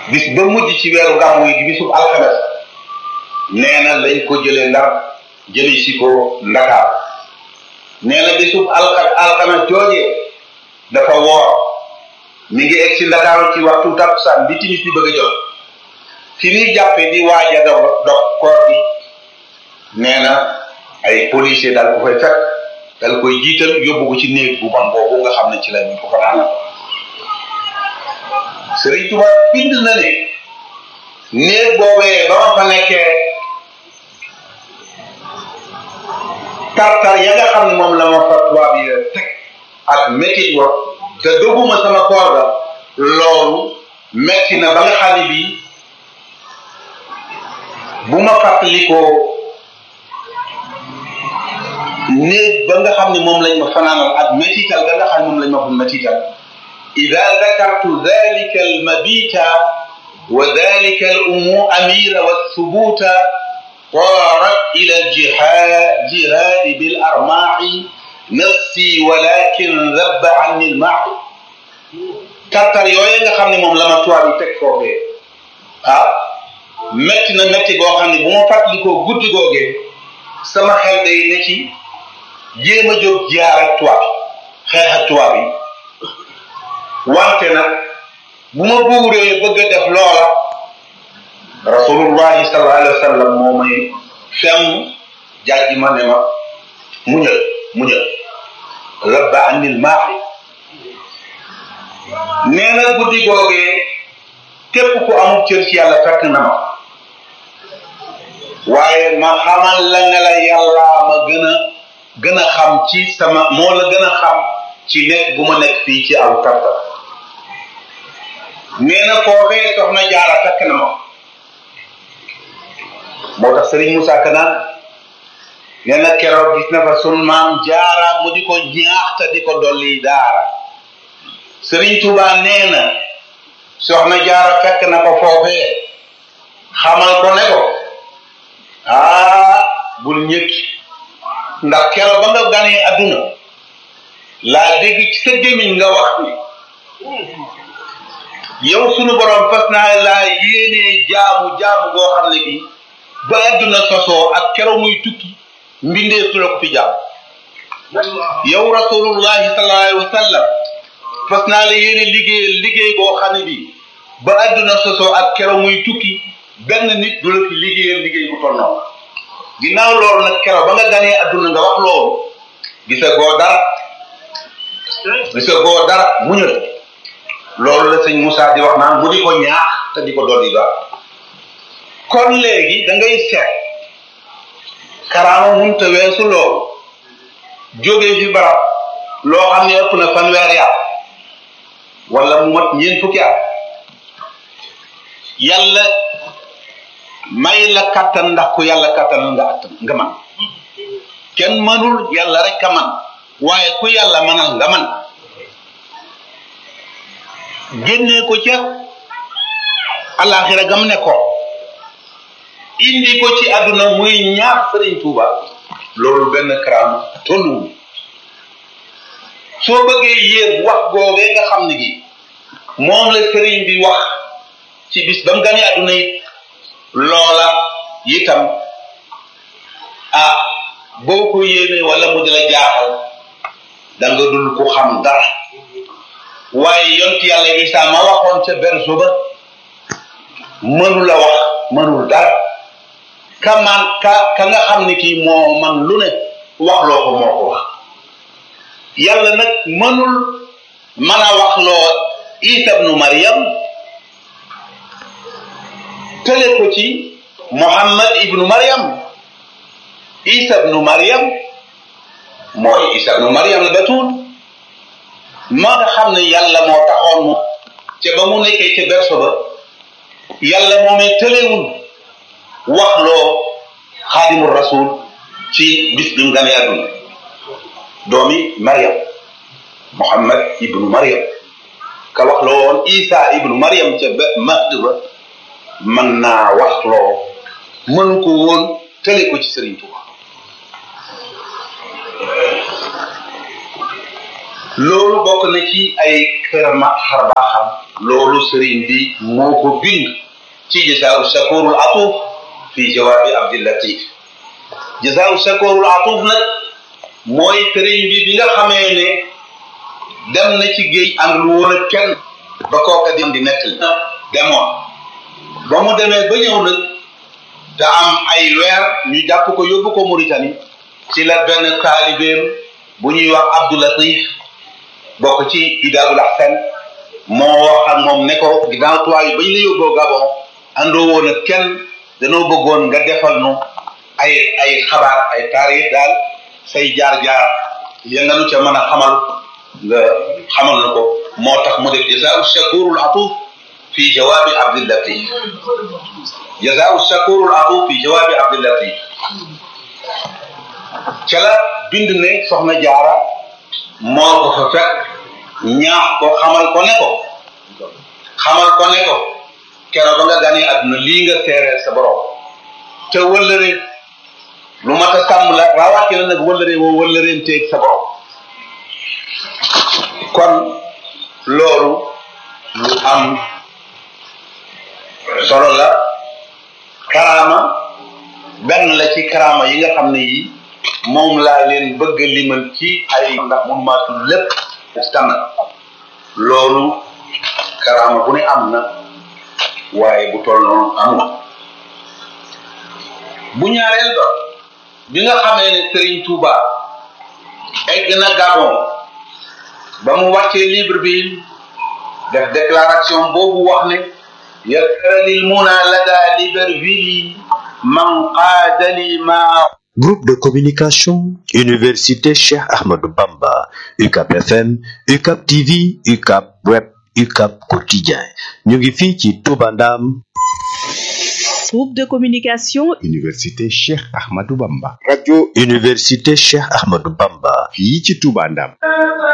bis ba mujj ci weeru gàmmu yi di bisub alxames nee na lañ ko jëlee ndar jëli si ko ndakaar nee na bisub alxa alxames joojee dafa woor mi ngi egg si ndakaaru ci waxtu takkusaan bi timis di bëgg a jot fi muy jàppe di waaja dog dog koor bi nee na ay policier daal ko fay fekk dal koy jiital yóbbu ko ci néeg bu bon boobu nga xam ne ci la ñu ko fanaanal Sëriñ Tuba bind na ne néeg boobee ba ma fa nekkee tartar ya nga xam ne moom la ma fa tubaab yi teg ak métit wa te doguma sama koor ga loolu metti na ba nga xam ne bii bu ma fàttalikoo néeg ba nga xam ne moom lañ ma fanaanal ak métital ga nga xam ne moom lañ ma fa métital ida dakartu dalika almabita wa dalika alumu amira walthubuta طارت إلى الجهاد جهاد بالأرماح نفسي ولكن ذب عني الماح tartar yooyu nga xam ne moom la ma tubaab yi teg foofee ah métti na métti goo xam ne bu ma fàttalikoo guddi googee sama xel day ne ci jéem a jóg jaar ak tubaab xeex ak tubaab yi wante nag bu ma buuree bëgg a def loola rasulullahi sallallahu alayhi wa sallam moo may fem jàjji ma ne ma muñal muñal rabba anil maaxi nee na guddi googee képp ku amul cër ci yàlla fekk na ma waaye ma xamal la nga la yàlla ma gën a gën a xam ci sama moo la gën a xam ci nekk bu ma nekk fii ci aw tarta nee na foofee soxna jaara fekk na ma moo tax sëriñ Moussa Kanaan nee na keroog gis na fa sun maam jaara mu di ko ñaax te di ko dolli daara sëriñ Tuuba nee na soxna jaara fekk na ko foofee xamal ko ne ko ah bul ñëkki ndax keroog ba nga ganee adduna laa dégg ci sa gémmiñ nga wax ni yow sunu borom fas naa laa yéenee jaamu jaamu goo xam ne gi ba adduna sosoo ak keroog muy tukki mbindee su la ko fi jaam yow rasulullahi sallallahu alayhi wa sallam fas naa la yéene liggéey liggéey boo xam ne bi ba adduna sosoo ak keroog muy tukki benn nit du la fi liggéeyal liggéey bu toll noonu ginnaaw loolu nag keroog ba nga ganee adduna nga wax loolu gisa goo dara gisa goo dara muñal loolu la sëñ Moussa di wax naan mu di ko ñaax te di ko dolli ba kon léegi da ngay seet karaama munta weesu loolu jógee fi barab loo xam ne ëpp na fanweeri at wala mu mat ñeent fukki at yàlla may la kattan ndax ku yàlla kattan nga attan nga man kenn mënul yàlla rek ka man waaye ku yàlla manal nga man génnee ko ca alaxira gam ne ko indi ko ci àdduna muy ñaar sëriñ Tuuba loolu benn karaama tolluwul soo bëggee yéeg wax googee nga xam ne gi moom la sëriñ bi wax ci bis ba mu gane àdduna it loola itam ah boo ko yéene wala mu di la jaaxal da nga dul ko xam dara waaye yonti yàlla Isa ma waxoon ca berso ba mënu la wax mënul dara ka man ka ka nga xam ne kii moo man lu ne wax loo ko moo ko wax yàlla nag mënul mën a wax loo Isa ibnu Maryam tële ko ci Muhammad ibnu Maryam Isa ibnu Maryam mooy Isa ibnu Maryam la batuul ma nga xam ne yàlla moo taxoon mu ca ba mu nekkee ca berso ba yàlla moomee tëlewul wax loo xaadimul rasul ci bis bi mu gane àdduna doomi Maryam Muhammad ibnu Maryam ka wax loo woon Isa ibnu Maryam ca ba mahd ba mën naa wax loo mënu ko woon tële ko ci Sëriñ Tuuba loolu bokk na ci ay kërama xarbaaxam loolu sëriñ bi moo ko bind ci jasaaw shakurul atuf fi jawaabi abdillatif jasaaw shakurul atuf nag mooy sëriñ bi bi nga xamee ne dem na ci géej àndul woon ak kenn ba kooka di di nettali demoon ba mu demee ba ñëw nag te am ay weer ñu jàpp ko yóbbu ko Mauritanie ci la benn taalibeem bu ñuy wax Abdou Latif bokk ci Idaabul Ahsan moo wax ak moom ne ko ginnaaw tuwaay yi bañ la yóbboo Gabon àndoo woon ak kenn danoo bëggoon nga defal nu ay ay xabaar ay taarix daal say jaar-jaar ya nga nu ca mën a xamal nga xamal na ko moo tax mu def jazaau shakurul atuf fi jawaabi abdillatif jazaau shakurul atuf fi jawaabi abdillatif ca la bind ne soxna jaara moo ko fa fekk ñaax ko xamal ko ne ko xamal ko ne ko keroog ba nga ganee àdduna lii nga seereel sa borom te wëllëre lu mat a sàmm la rawatina nag wëllëre woo wëllëreen teeg sa borom kon loolu lu am solo la karaama benn la ci karaama yi nga xam ne yi moom laa leen bëgg a limal ci ay ndax mun maa tudd lépp ci tànn loolu karaama bu ne am na waaye bu toll noonu amul bu ñaareel ba bi nga xamee ne Serigne Touba egg na Gabon ba mu wàccee livre bi def déclaration boobu wax ne yakaralil muna lada Libreville man qaadali ma Groupe de communication Université Cheikh Ahmadou Bamba UCAP FM UCAP TV UCAP Web UCAP Quotidien ñu ngi fii ci Touba Ndam Groupe de communication Université Cheikh Ahmadou Bamba radio Université Cheikh Ahmadou Bamba fii ci Touba Ndam